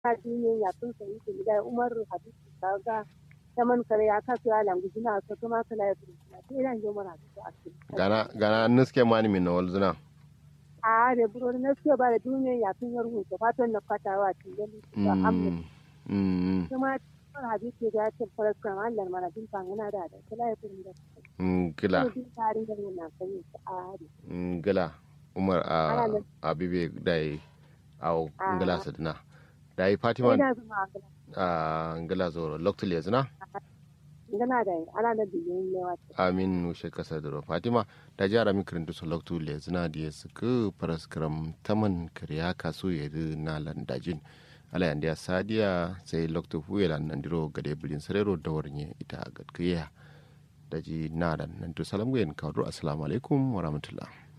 ta duniya ya tun sai ke da Umar Hadisi kaga taman kare ya kasu ya langu suna so kuma kala ya tun na sai ran jo mara su a cikin gana gana nuske mani min na walzuna a da buro na suke ba da duniya ya tun yar hutu fatan na fatawa cikin da amma mm kuma Umar Hadisi da ya ce farkon Allah mara din fangana da da kala ya tun da mm gila din tarin da na sai a hari mm gila umar a Ana nan. abibe dai au Ah. ngala sadna dai fatima ina zuma a ngala zoro loktul yazna gana da ana da biyan yawa amin nushe kasa doro fatima da jara mi kirintu so loktu le zina da su ku paraskram taman kariya kaso ya na landajin ala yandiya sadiya sai loktu huye lan nandiro gade bulin sarero da warnye ita gadkiya daji na dan nan to salamu yen kawdo assalamu alaikum wa rahmatullah